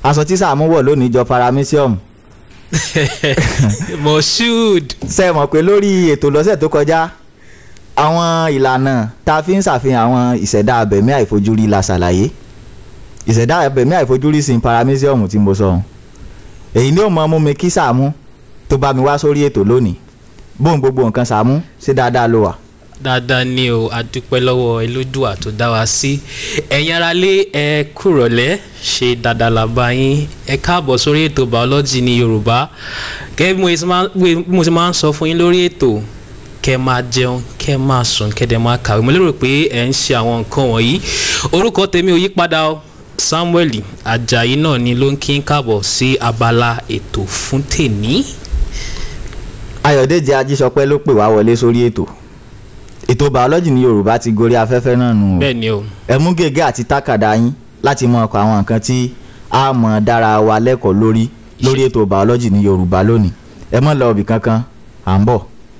aṣọ tí Sàámú wọ̀ lónìí jọ paramecium moshood ṣe mọ̀ pé lórí ètò lọ́sẹ̀ tó kọjá àwọn ìlànà tá a fi ń ṣàfihàn àwọn ìṣẹ̀dá abẹ̀mí àìfojúrí la ṣàlàyé ìṣẹ̀dá abẹ̀mí àìfojúrí sí paramecium tí mo sọ ohun èyí ni ó mọ mú mi kí Sàámú tó bá mi wá sórí ètò lónìí bóun gbogbo nǹkan Sàámú ṣé dáadáa ló wà. dáadáa ni o adúpẹ́ lọ́wọ́ Elédùà tó dá wa sí ẹ̀yin aráalé ẹ kúrọ̀lẹ́ ṣe dáadáa la bá yín ẹ káàbọ̀ sórí ètò biology ní Yorùbá gẹ́gẹ́ bí mo ṣe máa- bí mo ṣe máa ń sọ fún yín lórí ètò kẹ́ máa jẹun kẹ́ máa sùn kẹ́ dẹ̀ máa kàwé mo lérò pé ẹ ń ṣe àwọn nǹkan wọ̀nyí orúkọ tèmi ò yí padà o Samuel Ajayi náà ni ló ń kí n káàbọ̀ sí abala ètò fún tèmi. Ayọ̀dèjì Ajísọpẹ́ ló pè wá wọlé sórí ètò ètò biology ní Yorùbá ti gorí afẹ́fẹ́ náà nù o bẹ́ẹ̀ ni o ẹ mú gègé àti tákàdá yín láti mọ ọkọ̀ àwọn nǹkan tí a mọ̀ dára wa lẹ́kọ̀ọ́ lórí lórí ètò biology ní Yorùbá lónìí ẹ mọ̀ lọ ibì kankan à ń bọ̀.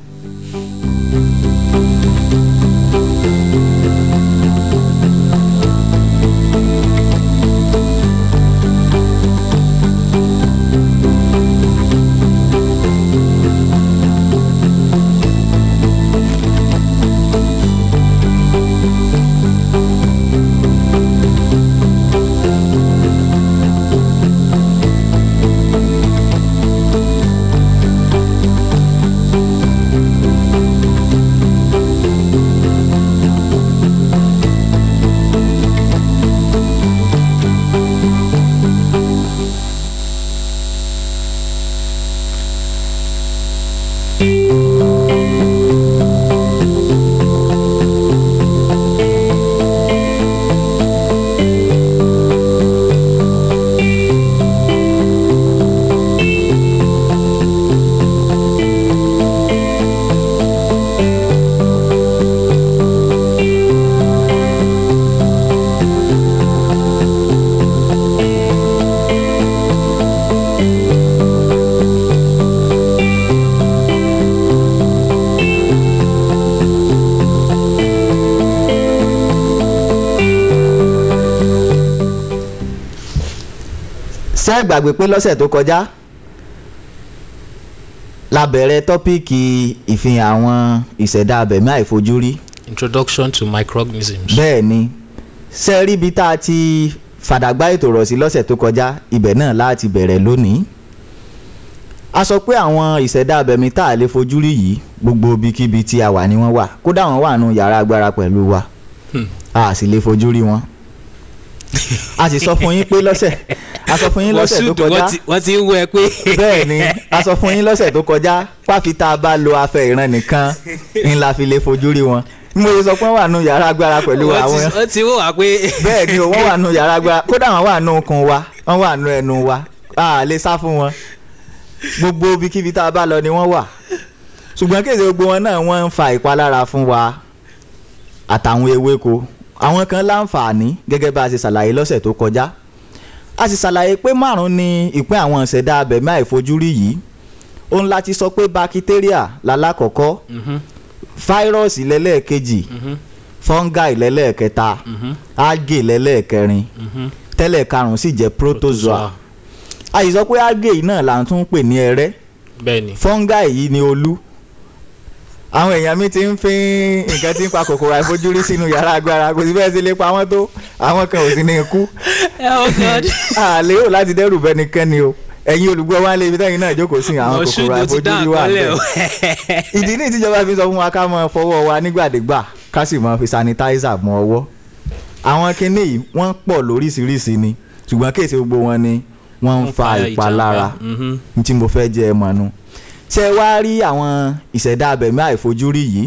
ṣé ẹ gbàgbé pé lọ́sẹ̀ tó kọjá la bẹ̀rẹ̀ tọ́píìkì ìfihàn àwọn ìṣẹ̀dá abẹ̀mí àìfojúrí introduction to microorganisms. bẹ́ẹ̀ ni ṣe rí ibi tá a ti fàdàgbà ètò rọ̀ sí lọ́sẹ̀ tó kọjá ibẹ̀ náà láti bẹ̀rẹ̀ lónìí a sọ pé àwọn ìṣẹ̀dá abẹ̀mí tá a lè fojú rí yìí gbogbo ibikíbi tí a wà ni wọ́n wà kódà wọ́n wà nù yàrá agbára pẹ̀lú wa Hmm. a sì lè fojú rí wọn a sì sọ fún yín pé lọ́sẹ̀ a sọ fún yín lọ́sẹ̀ tó Moshood, kọjá wọ́n ti- wọ́n ti ń wọ ẹ pé. bẹ́ẹ̀ ni a sọ fún yín lọ́sẹ̀ tó kọjá páfi tá a bá lo afẹ́ ìran nìkan ń la fi lè fojú rí wọn bí mo ṣe sọ pé wọ́n wà nù yàrá agbára pẹ̀lú wọ́n àwọn ti- wọ́n ti wọ wá pé. bẹ́ẹ̀ ni o wọ́n wà nù yàrá agbára kódà wọ́n wà nù okùn wa wọ́n wà nù ẹnu wa a lè sá fún wọn gbogbo ibikíbi tá a bá lọ ni wọ́n wà ṣùgbọ́n kéde gbogbo wọn náà wọ́n ń fa ìpalára fún wa àtàwọn ewéko àwọn kan láǹfààní gẹ́gẹ́ bá a ṣe ṣàlàyé lọ́sẹ̀ tó kọjá a sì ṣàlàyé pé márùn ni ìpín àwọn ìṣẹ̀dá abẹ̀mí àìfojúrí yìí òun láti sọ pé bakitéríà lálákọ̀ọ́kọ́ Mhm, fáírọ́ọ̀sì lẹ́lẹ́ẹ̀kejì mhm, fungi lẹ́lẹ́ẹ̀kẹta mhm, algae lẹ́lẹ́ẹ̀kẹrin mhm. tẹ́lẹ̀ karùn-ún sì jẹ́ protozoa a sì sọ pé algae yìí náà là ń tún pè ní ẹrẹ́ bẹ́ẹ̀ ni. fungi yìí ni olú àwọn èèyàn mi ti ń fín nǹkan tí ń pa kòkòrò àìfojúrí sínú yàrá agbára kò sí bẹ́ẹ̀ sí lè pa wọ́n tó àwọn kan ò sí ní ikú oh god. àlè ò láti dẹ́rù bẹ́nikẹ́ni o ẹ̀yin olùgbọ́ wa lè fi tẹ́yìn náà jókòó sí àwọn Moshood, kòkòrò mo ti dá àìfojúrí wà àkọọ́lẹ̀ o. bẹ́ẹ̀ ìdí ní ìtìjọba fi sọ fún wa ká máa fọwọ́ wa nígbàdégbà ká sì máa fi sanitizer mọ́ ọwọ́ àwọn kinní yìí wọ́n pọ̀ lóríṣiríṣi ni ṣùgbọ́n kéèsì gbogbo wọn ni wọ́n ń fa ìpalára Mhm. ní tí mo fẹ́ jẹ́ ẹ mọ̀ nu ṣé ẹ wá rí àwọn ìṣẹ̀dá abẹ̀mí àìfojúrí yìí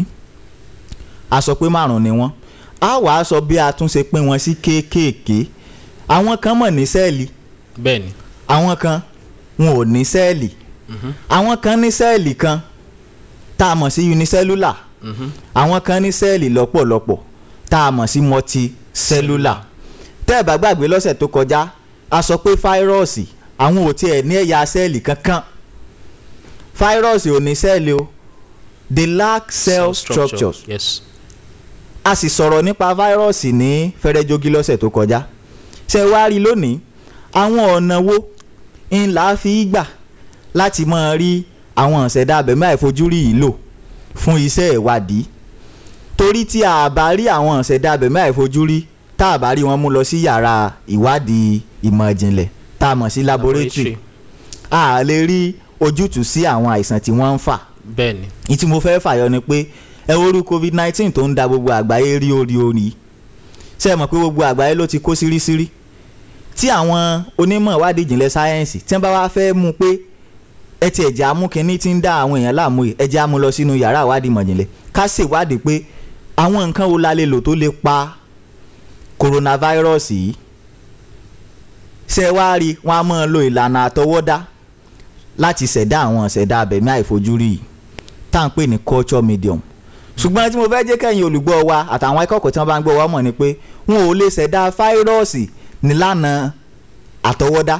a sọ pé márùn ni wọ́n a wà á sọ bí a tún ṣe pín wọn sí kéékèèké àwọn kan mọ̀ ní sẹ́ẹ̀lì bẹ́ẹ̀ ni. àwọn kan wọn ò ní sẹ́ẹ̀lì Mhm, àwọn kan ní sẹ́ẹ̀lì kan tá a mọ̀ sí unicellular mhm. àwọn kan ní sẹ́ẹ̀lì lọ́pọ̀lọpọ̀ tá a mọ̀ sí multicellular tẹ́ ẹ̀ bá gbàgbé lọ́sẹ̀ tó kọjá a sọ pé fáírọ́ọ̀sì àwọn ò tiẹ̀ ní ẹ̀yà sẹ́ẹ̀lì kankan fáírọ́ọ̀sì ò ní sẹ́ẹ̀lì o they lack cell structures yes. a sì sọ̀rọ̀ nípa fáírọ́ọ̀sì ní fẹ́rẹ́jógí lọ́sẹ̀ tó kọjá ṣe wá rí lónìí àwọn ọ̀nà wo ń là á fi gbà láti máa rí àwọn ìṣẹ̀dá abẹ̀mí àìfojúrí yìí lò fún iṣẹ́ ìwádìí torí tí a bá rí àwọn ìṣẹ̀dá abẹ̀mí àìfojúrí tá a bá rí wọn mú lọ sí yàrá ìwádìí ìmọ̀ ìjìnlẹ̀ tá a mọ̀ sí laboratory a lè rí ojútùú sí àwọn àìsàn tí wọ́n ń fà bẹ́ẹ̀ ni ní tí mo fẹ́ fàyọ ni pé ẹ orú covid nineteen tó ń da gbogbo àgbáyé rí orí orí ṣe é mọ̀ pé gbogbo àgbáyé ló ti kó sírísírí tí àwọn onímọ̀ ìwádìí ìjìnlẹ̀ sáyẹ́ǹsì tí wọ́n bá wá fẹ́ mú pé ẹ ti ẹ̀jẹ̀ amúkínní ti ń dá àwọn èèyàn láàmú yìí ẹ̀jẹ̀ amú lọ sínú yàrá ìwádìí ìmọ̀jìnlẹ̀ ká ṣèwádìí pé àwọn nǹkan wo la lè lò tó lè pa coronavirus yìí ṣe wá rí wọn a máa lo ìlànà àtọwọ́dá láti ṣẹ̀dá àwọn ṣẹ̀dá abẹ̀mí àìfojúrí yìí tá à ń pè ní culture medium ṣùgbọ́n tí mo fẹ́ jẹ́ kẹ́yìn olùgbọ́ wa àtàwọn akẹ́kọ̀ọ́ tí wọ́n bá ń gbọ́ wa mọ̀ ni pé wọn ò lè ṣẹ̀dá fáírọ́ọ̀sì nílànà àtọwọ́dá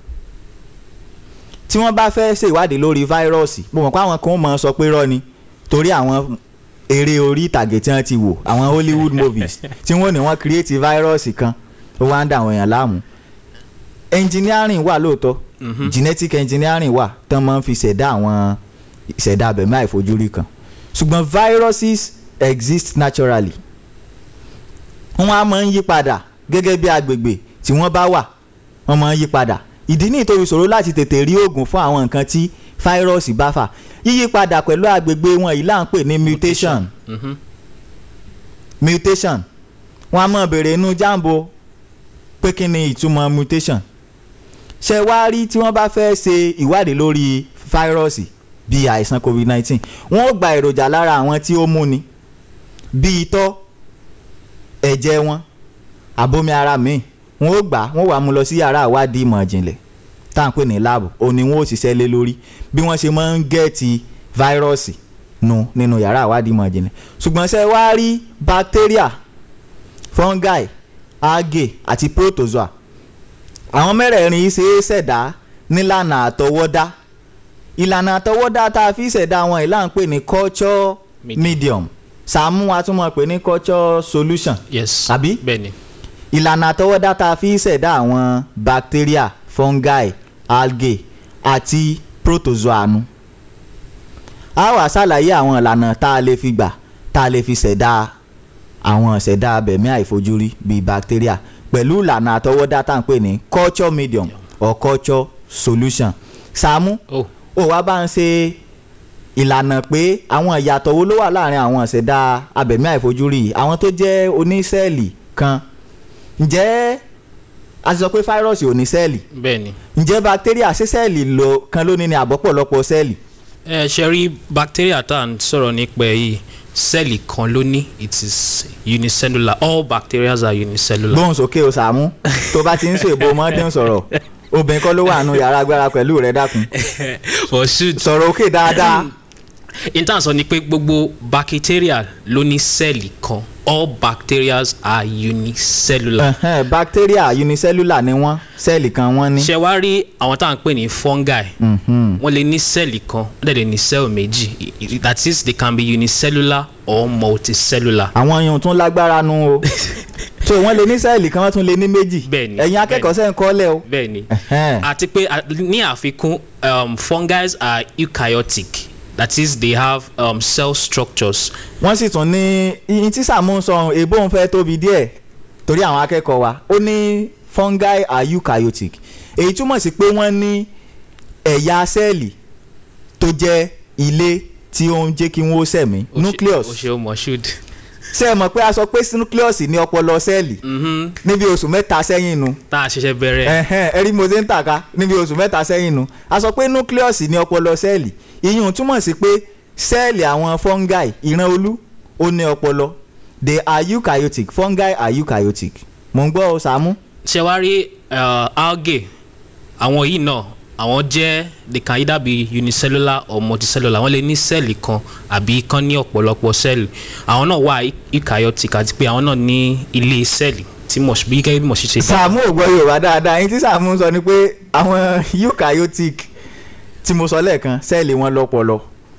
tí wọ́n bá fẹ́ ṣe ìwádìí lórí fáírọ́ọ̀sì mo mọ̀ pé àwọn kan mọ̀ sọ pé rọ́ ni torí àwọn eré orí ìtàgé tí wọ́n ti wò àwọn Hollywood movies tí wọ́n ní wọ́n create fáírọ́ọ̀sì kan ó wá ń dà àwọn èèyàn láàmú engineering wà lóòótọ́ genetic engineering wà tán máa ń fi ṣẹ̀dá àwọn ìṣẹ̀dá abẹ̀mí àìfojúrí kan ṣùgbọ́n viruses exist naturally wọ́n á máa ń yí padà gẹ́gẹ́ bí agbègbè tí wọ́n bá wà wọ́n máa ń yí padà ìdí ní ìtòrí ṣòro láti tètè rí oògùn fún àwọn nǹkan tí fáírọ́ọ̀sì bá fà yíyí padà pẹ̀lú agbègbè wọn yìí là ń pè ní mutation Mhm. mutation wọ́n á máa béèrè inú jambo pé kí ni ìtumọ̀ mutation ṣe wá rí tí wọ́n bá fẹ́ ṣe ìwádìí lórí fáírọ́ọ̀sì bíi àìsàn covid-19 wọ́n ó gba èròjà lára àwọn tí ó múni bíi itọ́ ẹ̀jẹ̀ wọn àbomi ara míì wọ́n ó gbà wọ́n wà mú lọ sí yàrá ìwádìí ìmọ̀ ìjìnlẹ̀ tá à ń pè ní láàbù òní wọ́n ó ṣiṣẹ́ lé lórí bí wọ́n ṣe máa ń gẹ̀ẹ́tì fáírọ́ọ̀sì nu nínú yàrá ìwádìí ìmọ̀ ìjìnlẹ̀ ṣùgbọ́n ṣe wá rí bacteria fungi algae àti protozoa àwọn mẹ́rẹ̀ẹ̀rin yìí ṣe é ṣẹ̀dá nílànà àtọwọ́dá ìlànà àtọwọ́dá tá a fi ṣẹ̀dá wọn ìlà ń pè ní culture Medium. medium sàmú a tún mọ̀ pé ní culture solution yes Àbí? bẹ́ẹ̀ ni ìlànà àtọwọ́dá tá a fi ṣẹ̀dá àwọn bacteria fungi algae àti protozoa nu a wá ṣàlàyé àwọn ìlànà tá a lè fi gbà tá a lè fi ṣẹ̀dá àwọn ṣẹ̀dá abẹ̀mí àìfojúrí bíi bacteria pẹ̀lú ìlànà àtọwọ́dá tá à ń pè ní culture medium or culture solution Sàámú oh ó wá bá ń ṣe ìlànà pé àwọn ìyàtọ̀ wo ló wà láàrin àwọn ìṣẹ̀dá abẹ̀mí àìfojúrí yìí àwọn tó jẹ́ onísẹ́ẹ̀lì kan ǹjẹ́ a ti sọ pé fáírọ́ọ̀sì ò ní sẹ́ẹ̀lì bẹ́ẹ̀ ni ǹjẹ́ bacteria ṣé sẹ́ẹ̀lì ló kan ló ní ní àbọ̀pọ̀lọpọ̀ sẹ́ẹ̀lì ẹ ṣe rí bacteria tá à ń sọ̀rọ̀ nípa ẹ̀ yìí sẹ́ẹ̀lì kan ló ní it is unicellular all bacteria are unicellular. gbóhùn sókè o Sàámú tó bá ti ń sọ èbó ọmọdé ń sọ̀rọ̀ obìnrin kọ́ ló wà nù yàrá agbára pẹ̀lú rẹ̀ dákun for shoot sọ̀rọ̀ òkè dáadáa intan sọ ni pé gbogbo bacteria ló ní sẹ́ẹ̀lì kan all bacteria are unicellular. Ẹ̀hẹ́n, bacteria unicellular ni wọ́n sẹ́ẹ̀lì kan wọ́n ní. ṣe wá rí àwọn tá à ń pè ní fungi Mhm. wọ́n lè ní sẹ́ẹ̀lì kan wọ́n dẹ̀ lè ní sẹ́ẹ̀lì méjì I- I- that is they can be unicellular or multicellular. àwọn yòó tún lágbára nu o so wọ́n lè ní sẹ́ẹ̀lì kan wọ́n tún lè ní méjì Bẹ́ẹ̀ni, ẹ̀yin akẹ́kọ̀ọ́ sẹ́ ń kọ́lẹ̀ o bẹ́ẹ̀ ni Ẹ̀hẹ́n. àti pé a- ní àfikún um, fungi are eukaryotic that is they have um, cell structures wọ́n sì tún ní iyin tí Sàámú ń sọ èbó ń fẹ́ tóbi díẹ̀ torí àwọn akẹ́kọ̀ọ́ wa ó ní fungi are eukaryotic èyí túmọ̀ sí pé wọ́n ní ẹ̀yà sẹ́ẹ̀lì tó jẹ́ ilé tí ó ń jẹ́ kí wọ́n sẹ̀mí Ó ṣe- nucleus ó ṣe ó mọ̀ should. ṣé ẹ mọ̀ pé a sọ pé nucleus ní ọpọlọ sẹ́ẹ̀lì Mhm. níbi oṣù mẹ́ta sẹ́yìn nu tá a ṣẹ̀ṣẹ̀ bẹ̀rẹ̀ ẹ̀hẹ́n ẹ̀rí mo ṣe ń tàka níbi oṣù mẹ́ta sẹ́yìn nu a sọ pé nucleus ní ọpọlọ sẹ́ẹ̀lì ìyún túmọ̀ sí pé sẹ́ẹ̀lì àwọn fungi ìran olú ó ní ọpọlọ they are eukaryotic fungi are eukaryotic mò ń gbọ́ ọ Sàámú. ṣe wá rí uh, algae àwọn yìí náà àwọn jẹ́ they can either be unicellular or multicellular wọ́n lè ní sẹ́ẹ̀lì kan àbí kan ní ọ̀pọ̀lọpọ̀ sẹ́ẹ̀lì àwọn náà wà eukaryotic àti pé àwọn náà ní ilé sẹ́ẹ̀lì tí mo bí gẹ́gẹ́ bí mo ṣe ṣe. Sàámú ò gbọ́ Yorùbá dáadáa yín tí Sàámú sọ ni pé àwọn eukaryotic tí mo sọ lẹ́ẹ̀kan sẹ́ẹ̀lì wọn lọ́pọlọ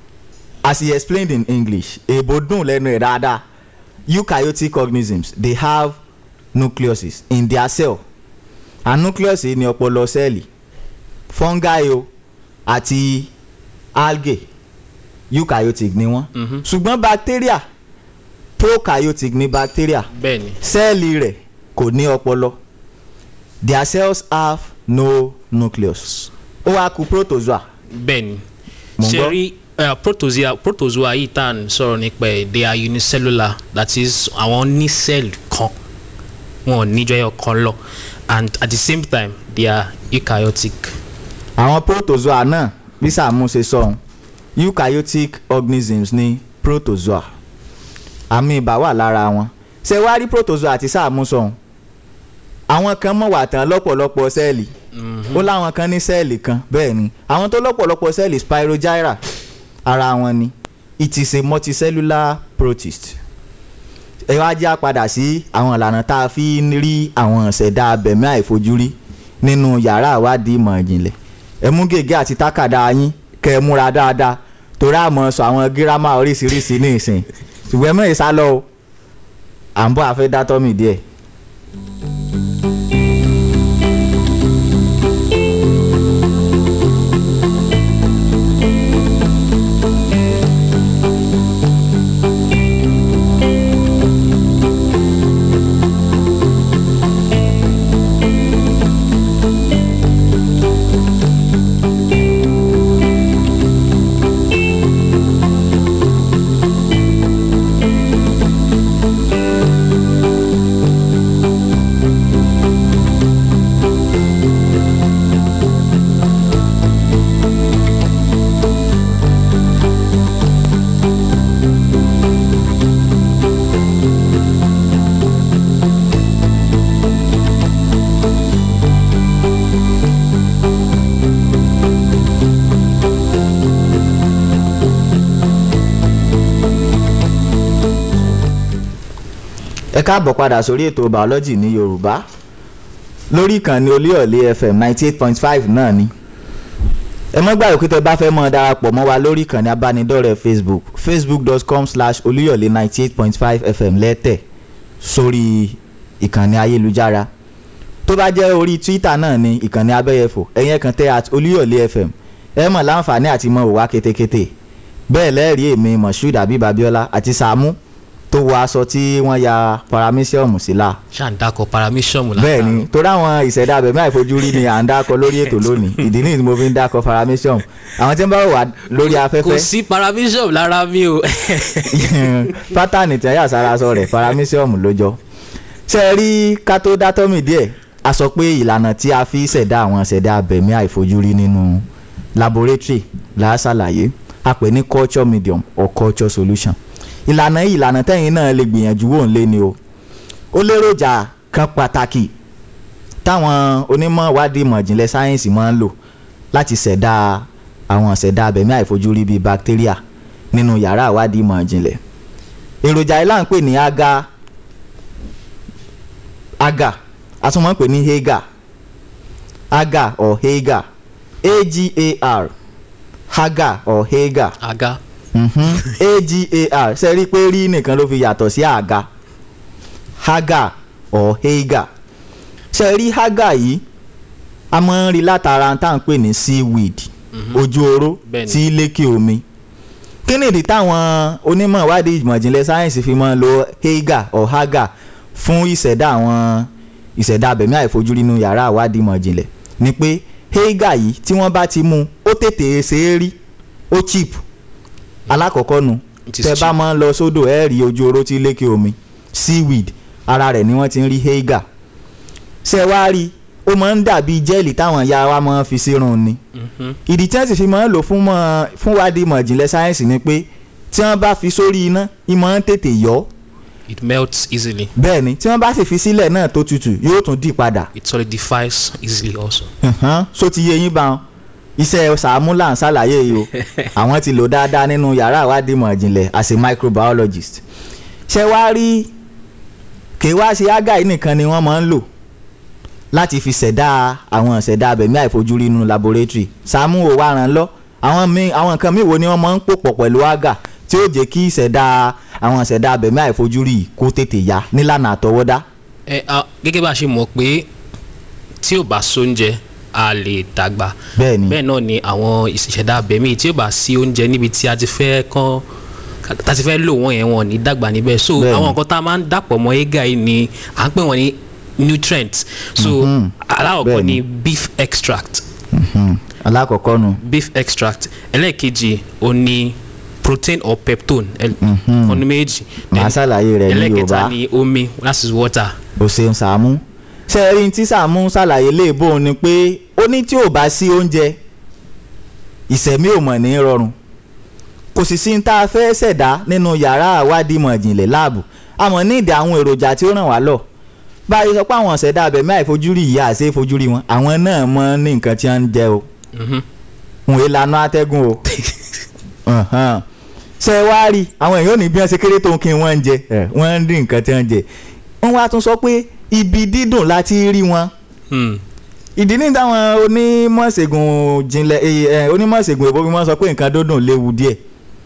as he explained in English èèbò dùn lẹ́nu ẹ̀ dáadáa eukaryotic organisms they have nucleuses in their cell and nucleus yìí ni ọpọlọ sẹ́ẹ̀lì fungi o àti algae eukaryotic ni wọ́n Mhm. ṣùgbọ́n bacteria prokaryotic ni bacteria bẹ́ẹ̀ ni sẹ́ẹ̀lì rẹ̀ kò ní ọpọlọ their cells have no nucleus ó wá kù protozoa bẹ́ẹ̀ ni Mo ń ṣe gbọ́. rí eh, protozoa protozoa yìí tá à ń sọ̀rọ̀ nípa ẹ̀ they are unicellular that is àwọn ní cell kan wọn ò níjọ ẹyọ kan lọ and at the same time they are eukaryotic. àwọn protozoa náà bí Sàámú ṣe sọ ohun eukaryotic organisms ní protozoa àmì ibà wà lára wọn ṣé wàá rí protozoa àti Sàámú sọ ohun àwọn kan mọ̀ wà tán lọ́pọ̀lọpọ̀ sẹ́ẹ̀lì ó láwọn kan ní sẹ́ẹ̀lì kan bẹ́ẹ̀ ni àwọn tó lọ́pọ̀lọpọ̀ sẹ́ẹ̀lì spirogyra ara wọn ni it is a multicellular protist ẹ wá já padà sí àwọn ìlànà tá a fi ń rí àwọn ìṣẹ̀dá abẹ̀mí àìfojúrí nínú yàrá ìwádìí ìmọ̀ ìjìnlẹ̀ ẹ mú gègé àti tákàdá yín kẹ́ ẹ múra dáadáa torí àmọ́ sọ àwọn gírámà oríṣiríṣi ní ìsìn ṣùgbọ́n ẹ mọ̀ ìsálọ o à ń bọ̀ àfẹ́ dátọ́ mi díẹ̀. ẹ káàbọ̀ padà sórí ètò biology ní yorùbá lórí ìkànnì olíọ̀lé fm ninety eight point five náà ni ẹ mọ́ gbàgbé pé tẹ́ bá fẹ́ mọ́ darapọ̀ mọ́ wa lórí ìkànnì abánidọ́rẹ̀ẹ́ facebook facebook.com slash olíọ̀lé ninety eight point five fm lẹ́tẹ̀ sórí ìkànnì ayélujára tó bá jẹ́ orí twitter náà ni ìkànnì abẹ́yẹfò ẹ̀yẹn kan tẹ́ at olíọ̀lé fm ẹ mọ̀ láǹfààní àti mọ̀ òwá ketekete bẹ́ẹ̀ lẹ́ẹ̀rí èmi moshood abib abiola àti sàámú tó wọ aṣọ tí wọ́n ya paramísíọ̀mù sí la ṣáà ń dákọ̀ paramecium bẹ́ẹ̀ ni torí àwọn ìṣẹ̀dá abẹ̀mí àìfojúrí ni à ń dákọ lórí ètò lónìí ìdí nìyí tí mo fi ń dákọ paramísíọ̀mù àwọn tí ń bá wà lórí kò afẹ́fẹ́ sí paramecium lára mi o. pátánì tí wọ́n yà sára aṣọ rẹ̀ paramísíọ̀mù ló jọ ṣe é rí ká tó dátọ́mì díẹ̀ a sọ pé ìlànà tí a fi ṣẹ̀dá àwọn ìṣẹ̀dá abẹ̀mí àìfojúrí nínú laboratory la ṣàlàyé a pè ní culture medium or culture solution ìlànà yìí ìlànà tẹ́yìn náà lè gbìyànjú wò ń lé ni o ó léròjà kan pàtàkì táwọn onímọ̀ ìwádìí ìmọ̀ ìjìnlẹ̀ sáyẹ́ǹsì máa ń lò láti ṣẹ̀dá àwọn ìṣẹ̀dá abẹ̀mí àìfojúrí bíi bacteria nínú yàrá ìwádìí ìmọ̀ ìjìnlẹ̀ èròjà yìí là ń pè ní aga aga a tún máa ń pè ní hega aga or hega agar haga or hega aga mhm, agar ṣe rí i pé rí nìkan ló fi yàtọ̀ sí àga haga or hega ṣe rí haga yìí a máa ń rí látara tá à ń pè ní seaweed ojú oró Bẹ́ẹ̀ni. tí lékè omi kí nìdí táwọn onímọ̀ ìwádìí ìmọ̀ ìjìnlẹ̀ sáyẹ́ǹsì fi máa ń lo hega or haga fún ìṣẹ̀dá àwọn ìṣẹ̀dá abẹ̀mí àìfojúrí nínú yàrá ìwádìí ìmọ̀ ìjìnlẹ̀ ni pé hega yìí tí wọ́n bá ti mú ó tètè ṣe é rí ó cheap alákọ̀ọ́kọ́ nu It is tẹ bá cheap. máa ń lọ sódò ẹ rí ojú oró tí lékè omi seaweed ara rẹ̀ ni wọ́n ti ń rí hega ṣe wá rí ó máa ń dàbí jẹ́ẹ̀lì táwọn ìyá wa máa ń fi sírun ni Mhm. ìdí tí wọ́n sì fi máa ń lò fún mọ́ fún wádìí ìmọ̀ ìjìnlẹ̀ sáyẹ́ǹsì ni pé tí wọ́n bá fi sórí iná ìmọ̀ ń tètè yọ́ it melts easily bẹ́ẹ̀ ni tí wọ́n bá sì fi sílẹ̀ náà tó tutù yóò tún dì padà it solidifies easily also. Hàn, so ti yé yín bá wọn iṣẹ́ Sàámú là ń ṣàlàyé yìí o àwọn ti lò dáadáa nínú yàrá ìwádìí ìmọ̀ ìjìnlẹ̀ as a microbiologist ṣé wàá rí kì í wá ṣe ágà yìí nìkan ni wọ́n máa ń lò láti fi ṣẹ̀dá àwọn ṣẹ̀dá abẹ̀mí àìfojúrí nínú laboratory Sàámú ò wá ràn lọ àwọn míì àwọn nǹkan míì wo ni wọ́n máa ń pò pọ̀ pẹ̀lú ágà tí ó jẹ́ kí ìṣẹ̀dá àwọn ṣẹ̀dá abẹ̀mí àìfojúrí yìí kó tètè yá nílànà àtọwọ́dá ẹ a gẹ́gẹ́ bá a ṣe mọ̀ pé tí ò bá sóúnjẹ a lè dàgbà bẹ́ẹ̀ ni bẹ́ẹ̀ náà ni àwọn ìṣẹ̀dá abẹ̀mí tí ò bá sí oúnjẹ níbi tí a ti fẹ́ kán tá a ti fẹ́ lò wọ́n yẹn wọn ò ní dàgbà níbẹ̀ so Bẹ́ẹ̀ ni. àwọn nǹkan tá a máa ń dàpọ̀ mọ́ ega yìí ni à ń pè wọ́n ní nutrients so aláwọ̀kọ́ Bẹ́ẹ̀ ni. ni beef extract Mhm. alákọ̀ọ́kọ́ nu beef extract ẹlẹ́ẹ̀kejì ó ní protein or peptone ọ̀nà méjì màá ṣàlàyé rẹ̀ ní ẹlẹ́ẹ̀kẹta yorùbá ni omi that is water o ṣeun sàmú ṣe é rí tí sàmú ṣàlàyé léèbó ni pé ó ní tí ò bá sí oúnjẹ ìṣẹ̀mí ò mọ̀ ní rọrùn kò sì sí ní tá a fẹ́ ṣẹ̀dá nínú yàrá àwádìí ìmọ̀ ìjìnlẹ̀ láàbù àmọ́ ní ìdí àwọn èròjà tí ó ràn wá lọ báyìí sọ pé àwọn ṣẹ̀dá abẹ̀mí àìfojúrí ìyá àṣẹ ìfojúrí wọn àwọn náà mọ̀ ní nǹkan tí wọ́n ń jẹ o Mhm. wọn èé lanú atẹ́gùn o Ọ̀hán. ṣe é wá rí àwọn èèyàn ò ní bí wọ́n ṣe kéré tó ń kí wọ́n ń jẹ ẹ̀, wọ́n ń dín nǹkan tí wọ́n ń jẹ wọ́n wá tún sọ pé ibi dídùn láti rí wọn Hmm. ìdí ní táwọn onímọ̀ṣègùn jinlẹ̀ ẹ̀, ẹ̀, onímọ̀ṣègùn èbó fi wọ́n sọ pé nǹkan dúndùn léwu díẹ̀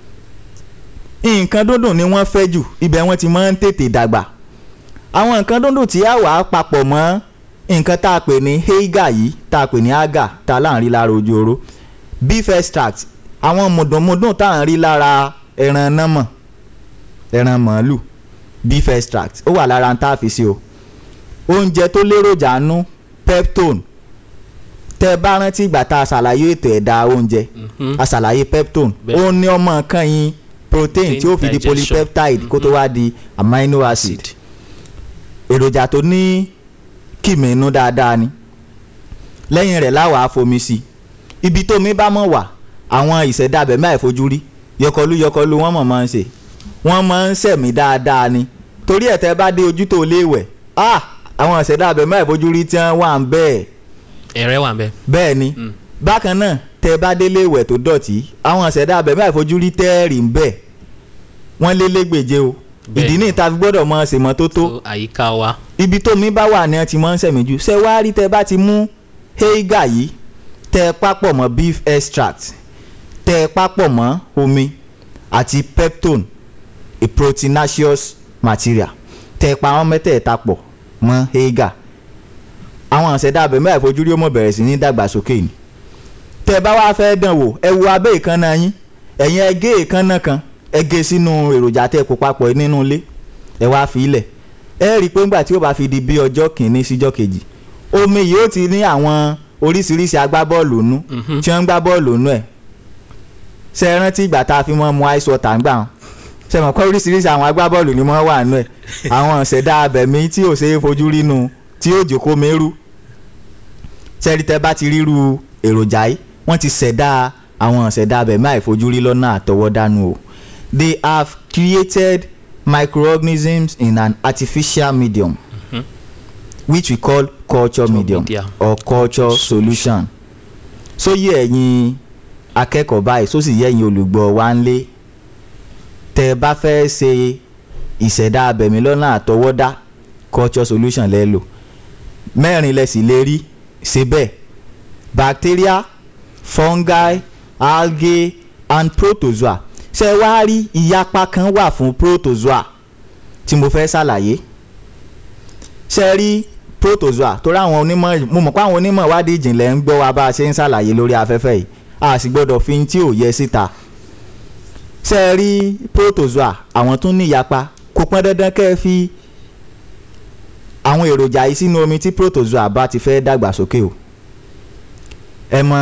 nǹkan dúndùn ni wọ́n fẹ́ jù ibẹ̀ wọ́n ti máa ń tètè dàgbà àwọn nǹkan dúndùn tí a wà á papọ̀ mọ́ nǹkan tá a pè ní heiga yìí tá a pè ní aga tá a láǹ rí lára ojú oró beef extract àwọn mùdùnmùdùn tá à ń rí lára ẹran námọ̀ ẹran màálù beef extract ó wà lára tá a fi sí o oúnjẹ tó léròjà nú peptone tẹ bá rántí ìgbà tá a ṣàlàyé ètò ẹ̀dá oúnjẹ Mhm. a ṣàlàyé peptone Bẹ́ẹ̀. ó ní ọmọ kan yín protein tí ó fi di Digestion. polypeptide kó tó wá di amino acid Acid. èròjà tó ní kìmínú dáadáa ni lẹ́yìn rẹ̀ láwàá fomi sí i ibi tómi bá mọ̀ wà àwọn ìṣẹ̀dá abẹ̀mí àìfojúrí yọkọlú yọkọlú wọ́n mọ̀ máa ń ṣe wọ́n máa ń ṣẹ̀mí dáadáa ni torí ẹ̀ tẹ́ bá dé ojú tó léèwẹ̀ ah àwọn ìṣẹ̀dá abẹ̀mí àìfojúrí tí wọ́n wà ń bẹ́ẹ̀ ẹ̀rẹ́ wà bẹ́ẹ̀. bẹ́ẹ̀ ni Mm. bákan náà tẹ́ bá délé ìwẹ̀ tó dọ̀tí àwọn ìṣẹ̀dá abẹ̀mí àìfojúrí tẹ́ẹ̀rì ń bẹ̀ wọ́n lé légbèje o Bẹ́ẹ̀ ìdí ni. ní ìta fi gbọ́dọ̀ mọ ṣèmọ́tótó so àyíká wa ibi tó mi bá wà ní ẹ ti máa ń sẹ̀mí jù ṣé wàá rí tẹ bá ti mú heiga yìí tẹ papọ̀ mọ́ beef extract tẹ papọ̀ mọ́ omi àti peptone a proteinaceous material tẹ pa àwọn mẹ́tẹ̀ẹ̀ta pọ̀ mọ́ heiga àwọn àṣẹdá abẹ̀mí àìfojúrí ó mọ̀ bẹ̀rẹ̀ sí ní dàgbàsókè ni tẹ bá wá fẹ́ dán wò ẹ wo abẹ́ ìkànnà yín ẹ̀yin ẹ gé ìkànnà kan ẹ gé sínú èròjà tẹ kó papọ̀ nínú ilé ẹ wá fi ilẹ̀ ẹ rí i pé ńgbà tí ó bá fi di bí ọjọ́ kìíní síjọ́ kejì omi yìí ó ti ní àwọn oríṣiríṣi agbábọ́ọ̀lù nú Mhm. tí wọ́n ń gbá bọ́ọ̀lù nú ẹ̀ ṣe é rántí ìgbà tá a fi mọ́ mu ice water ń gbà wọn ṣe mọ̀ pé oríṣiríṣi àwọn agbábọ́ọ̀lù ni wọ́n wà nú ẹ̀ àwọn ìṣẹ̀dá abẹ̀mí tí ò ṣe é fojú rí nu tí ó jòkó mẹ́rú ṣẹ́rí tẹ́ bá ti ríru èròjà yìí wọ́n ti ṣẹ̀dá àwọn ìṣẹ̀dá abẹ̀mí àìfojúrí lọ́nà àtọwọ́dánù o they have created microorganisms in an artificial medium Mhm. which we call culture medium media. or culture solution sóyè ẹ̀yin akẹ́kọ̀ọ́ báyìí sósì yẹ ẹ̀yin olùgbọ́ wa ń lé tẹ́ ẹ bá fẹ́ ṣe ìṣẹ̀dá abẹ̀mí lọ́nà àtọwọ́dá culture solution lẹ́ lò mẹ́rin lẹ sì lè rí ṣe bẹ́ẹ̀ bacteria fungi algae and protozoa ṣe wá rí ìyapa kan wà fún protozoa tí mo fẹ́ ṣàlàyé ṣe rí protozoa torí àwọn onímọ̀ mo mọ̀ pé àwọn onímọ̀ ìwádìí ìjìnlẹ̀ ń gbọ́ wa bá a ṣe ń ṣàlàyé lórí afẹ́fẹ́ yìí a sì gbọ́dọ̀ fi tí ò yẹ síta ṣe rí protozoa àwọn tún ní ìyapa kò pọn dandan kẹ́ ẹ fi àwọn èròjà yìí sínú omi tí protozoa bá ti fẹ́ dàgbà sókè o ẹ mọ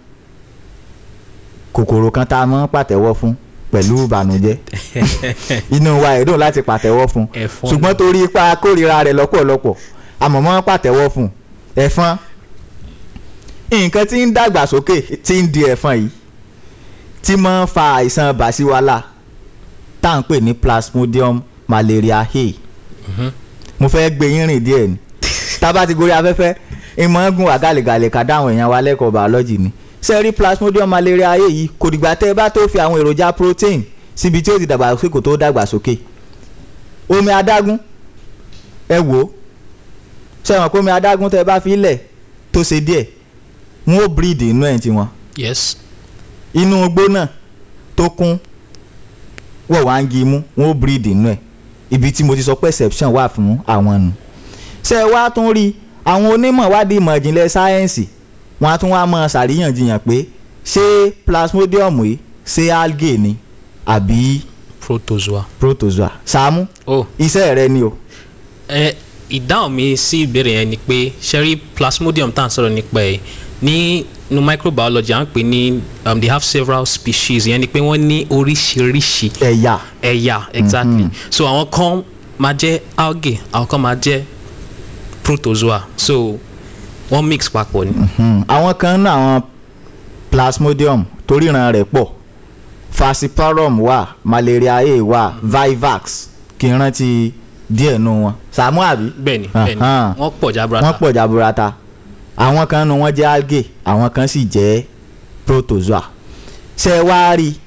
kòkòrò kan tá a mọ́ pàtẹ́wọ́ fún pẹ̀lú ìbànújẹ́ inú wa ẹ̀ dùn láti pàtẹ́wọ́ fún ẹ̀fọn ṣùgbọ́n torí ipa kórìíra rẹ̀ lọ́pọ̀lọpọ̀ àmọ́ mọ́ pàtẹ́wọ́ fún ẹ̀fọn nǹkan tí ń dàgbà sókè tí ń di ẹ̀fọn yìí tí máa ń fa àìsàn bàṣíwálà tá à ń pè ní plasmodium malariae Mhm. mo fẹ́ gbé yín rìn díẹ̀ ni tá a bá ti gorí afẹ́fẹ́ ìmọ̀ ń gun àgàlẹ̀gàlẹ̀ ká dáhùn èèyàn wa lẹ́kọ̀ọ́ biology ni sẹ́rí plasmodium malariae yìí kò dìgbà tẹ́ ẹ bá tó fi àwọn èròjà protein síbi tí ó ti dàgbà sókè kó tó dàgbà sókè omi adágún ẹ wò ó sẹ́wọ̀n pé omi adágún tẹ́ ẹ bá fi lẹ̀ tó ṣe díẹ̀ wọ́n ó breed inú ẹ̀ tiwọn yes inú igbó náà tó kún wọ̀ wá ń gi imú wọ́n ó breed inú ẹ̀ ibi tí mo ti sọ pé exception wà fún àwọn nù ṣé ẹ wá tún rí àwọn onímọ̀ wádìí ìmọ̀ ìjìnlẹ̀ sáyẹ́ǹsì wọn á tún wá mọ ṣàríyànjiyàn pé ṣé plasmodium yìí ṣé algae ni àbí protozoa. protozoa Sàámú oh iṣẹ́ rẹ ni o ẹ ìdáhùn mi sí ìbéèrè yẹn ni pé sherry plasmodium tá à ń sọ̀rọ̀ nípa ẹ̀ ní nu microbiology à ń pè ní um, they have several species yẹn ni pé wọ́n ní oríṣiríṣi ẹ̀yà ẹ̀yà exactly so àwọn kan máa jẹ́ algae àwọn kan máa jẹ́ protozoa so wọ́n mix papọ̀ ni. Hmm, àwọn kan náà àwọn plasmodium toríran rẹ̀ pọ̀ falciparum wà malaria a wà vivax kì í rántí díẹ̀ nù wọn Sàámú àbí bẹ́ẹ̀ni bẹ́ẹ̀ni Ahan. wọ́n pọ̀ jaburata. wọ́n pọ̀ jaburata àwọn kan nu wọ́n jẹ́ algae àwọn kan sì jẹ́ protozoa ṣé ẹ wá rí i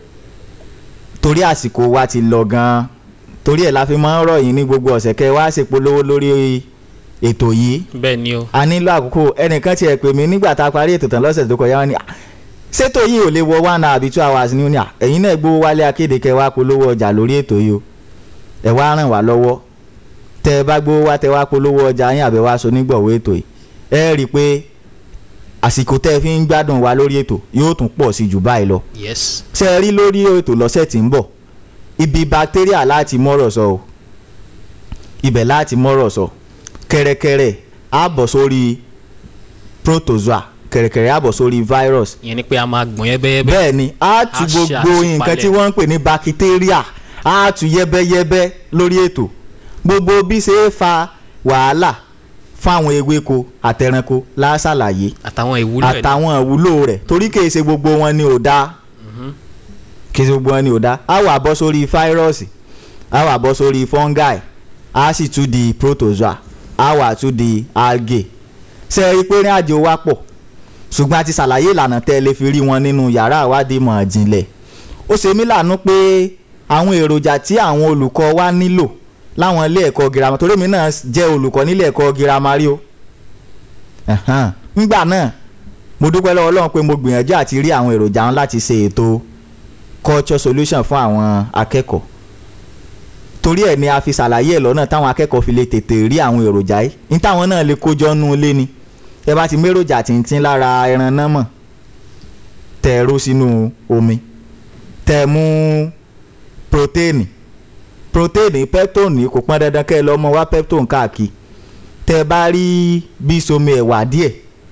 torí àsìkò wa ti lọ gan-an torí ẹ̀ la fi máa ń rọ̀ yín ní gbogbo ọ̀sẹ̀ kẹ́ ẹ wá ṣèpolówó lórí ètò yìí bẹ́ẹ̀ni o a nílò àkókò ẹnìkan tiẹ̀ pè mí nígbà tá a parí ètò tán lọ́sẹ̀ tó kọjá wọn ni "Ah, ṣètò yìí ò lè wọ one hour àbí two hours ní ní à ẹ̀yin náà gbówó wálé akéde kẹ́ wá polówó ọjà lórí ètò yìí o ẹ wá ràn wá lọ́wọ́ tẹ́ ẹ bá gbówó wá tẹ́ wá polówó ọjà yín àbẹ̀ wá so nígbọ̀wọ́ ètò yìí ẹ rí i pé àsìkò tẹ́ ẹ fi ń gbádùn wa lórí ètò yóò tún pọ̀ sí jù báyìí lọ yes ṣe ẹ rí lórí ètò lọ́sẹ̀ tí ń bọ̀ ibi bacteria láti mọ́rọ̀ sọ o ibẹ̀ láti mọ́rọ̀ sọ kẹ̀rẹ̀kẹ̀rẹ̀ á bọ̀ sórí protozoa kẹ̀rẹ̀kẹ̀rẹ̀ á bọ̀ sórí virus ìyẹn ni pé a máa gbọ̀n yẹ́bẹ́yẹ́bẹ́ bẹ́ẹ̀ ni á tu Á ṣe gbogbo àtúpalẹ̀. nǹkan tí wọ́n ń pè ní bacteria á tu yẹ́bẹ́yẹ́bẹ́ lórí ètò gbogbo bí ṣe é fa wàhálà fáwọn ewéko àtẹranko láṣàlàyé àtàwọn ìwúlò ẹ̀ àtàwọn ìwúlò rẹ̀ torí kìí ṣe gbogbo wọn ni ò dáa kìí ṣe gbogbo wọn ni ò dáa á wà bọ́ sórí fáírọ́ọ̀sì á wà bọ́ sórí fungi á sì tún di protozoa á wà tún di algae ṣe é rí pé ní àjò wa pọ̀ ṣùgbọ́n a ti ṣàlàyé ìlànà tẹ́ ẹ lè fi rí wọn nínú yàrá ìwádìí ìmọ̀ ìjìnlẹ̀ ó ṣe mí láàánú pé àwọn èròjà tí àwọn olùkọ́ wa nílò láwọn ilé ẹ̀kọ́ girama torí mi náà jẹ́ olùkọ́ nílé ẹ̀kọ́ girama rí o Ẹ̀hán. nígbà náà mo dúpẹ́ lọ́wọ́ Ọlọ́run pé mo gbìyànjú àti rí àwọn èròjà wọn láti ṣe ètò culture solution fún àwọn akẹ́kọ̀ọ́ torí ẹ̀ ni a fi ṣàlàyé ẹ̀ lọ́nà táwọn akẹ́kọ̀ọ́ fi lè tètè rí àwọn èròjà yìí ní táwọn náà lè kójọ nú ilé ni ẹ bá ti méròjà tìǹtìǹ lára ẹran náà mọ̀ tẹ̀ ẹ ró sínú omi tẹ̀ ẹ mú protéènì protéènì peptone kò pọn dandan kẹ́ ẹ lọ́mọ wá peptone káàkiri tẹ́ ẹ bá rí bí somi ẹ̀wà díẹ̀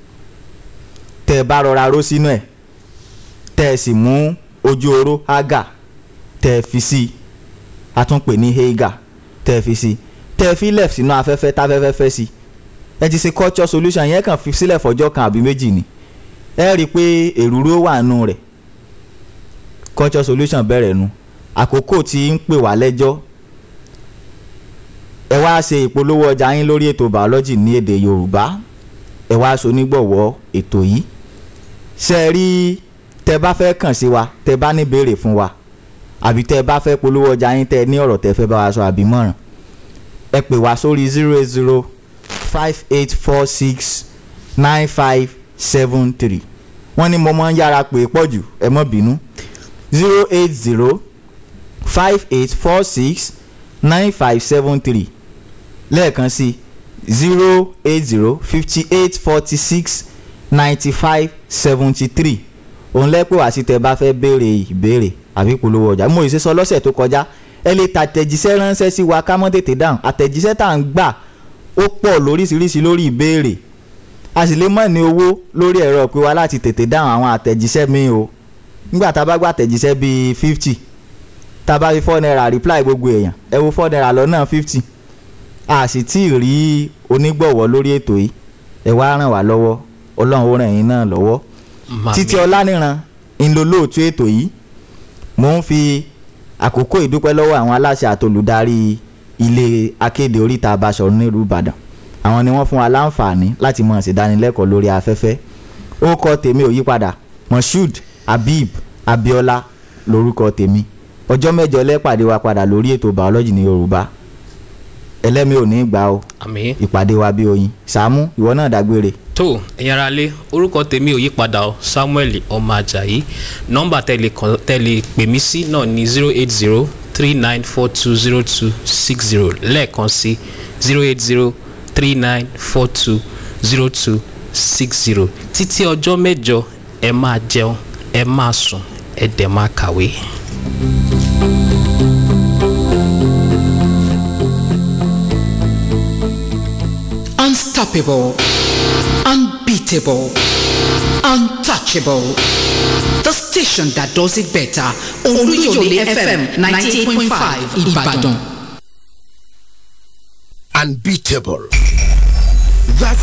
tẹ́ ẹ bá rọra ró sínú ẹ̀ tẹ́ ẹ sì mú ojú oró ágà tẹ́ ẹ fi sí i a tún pè ní heiga tẹ́ ẹ fi sí i tẹ́ ẹ fi left sínú afẹ́fẹ́ táfẹ́fẹ́ fẹ́ sí i ẹ ti ṣe culture solution yẹn kàn fi sílẹ̀ fọjọ́ kan àbí méjì ni ẹ rí i pé èrúrú wà nù rẹ̀ culture solution bẹ̀rẹ̀ nu àkókò tí ń pè wá lẹ́jọ́ ẹ wá ṣe ìpolówó ọjà yín lórí ètò biology ní èdè Yorùbá ẹ wá so nígbọ̀wọ́ ètò yìí ṣe é rí tẹ bá fẹ́ kàn sí wa tẹ bá ní béèrè fún wa àbí tẹ bá fẹ́ polówó ọjà yín tẹ ní ọ̀rọ̀ tẹ fẹ́ bá wa sọ àbí mọ̀ràn ẹ pè wá sórí zero eight zero five eight four six nine five seven three wọ́n ní mo máa ń yára pè é pọ̀ jù ẹ má bínú zero eight zero five eight four six nine five seven three lẹ́ẹ̀kan sí zero eight zero fifty eight forty six ninety five seventy three òun lẹ́pẹ́ wá sí tẹ́ bá fẹ́ béèrè ìbéèrè àbí polówó ọjà mo ìṣe sọ lọ́sẹ̀ tó kọjá ẹ lè tàtẹ̀jíṣẹ́ ránṣẹ́ sí wa ká mọ́ tètè dáhùn àtẹ̀jíṣẹ́ tá à ń gbà ó pọ̀ lóríṣiríṣi lórí ìbéèrè a sì lè mọ̀ ní owó lórí ẹ̀rọ pé wa láti tètè dáhùn àwọn àtẹ̀jíṣẹ́ mi o nígbà tá a bá gbà àtẹ̀jíṣẹ́ bíi fifty tá a bá fi four naira reply gbogbo èèyàn ẹ wo four naira lọ́nà fifty a sì tí ì rí onígbọ̀wọ́ lórí ètò yìí ẹ wá ràn wá lọ́wọ́ ọlọ́run ó ràn yín náà lọ́wọ́ Màmí. títí ọláníran ń lo lóòtú ètò yìí mò ń fi àkókò ìdúpẹ́ lọ́wọ́ àwọn aláṣẹ àtolùdarí ilé akéde oríta Basọ̀run nílùú Ìbàdàn àwọn ni wọ́n fún wa láǹfààní láti mọ̀ ṣèdánilẹ́kọ̀ọ́ lórí afẹ́fẹ́ ó kọ tèmi ò yípadà Moshood Habib Abiola lórúkọ tèmi ọjọ́ mẹ́jọ lẹ́pàdé wa padà lórí ètò biology ní Yorùbá ẹlẹ́mi ò ní í gbà o àmì ìpàdé wa bí oyin Sàámú ìwọ náà dágbére tó ẹ̀yin ará lé orúkọ tèmi ò yí padà o Samuel ọmọ Ajayi nọ́mbà tẹ̀lé kan tẹ̀lé pè mí sí náà ní zero eight zero three nine four two zero two six zero lẹ́ẹ̀kan sí zero eight zero three nine four two zero two six zero títí ọjọ́ mẹ́jọ ẹ máa jẹun ẹ máa sùn ẹ dẹ̀ máa kàwé. Unstoppable, unbeatable, untouchable. The station that does it better. Oluyole FM 98.5 Ibadan. unbeatable. That's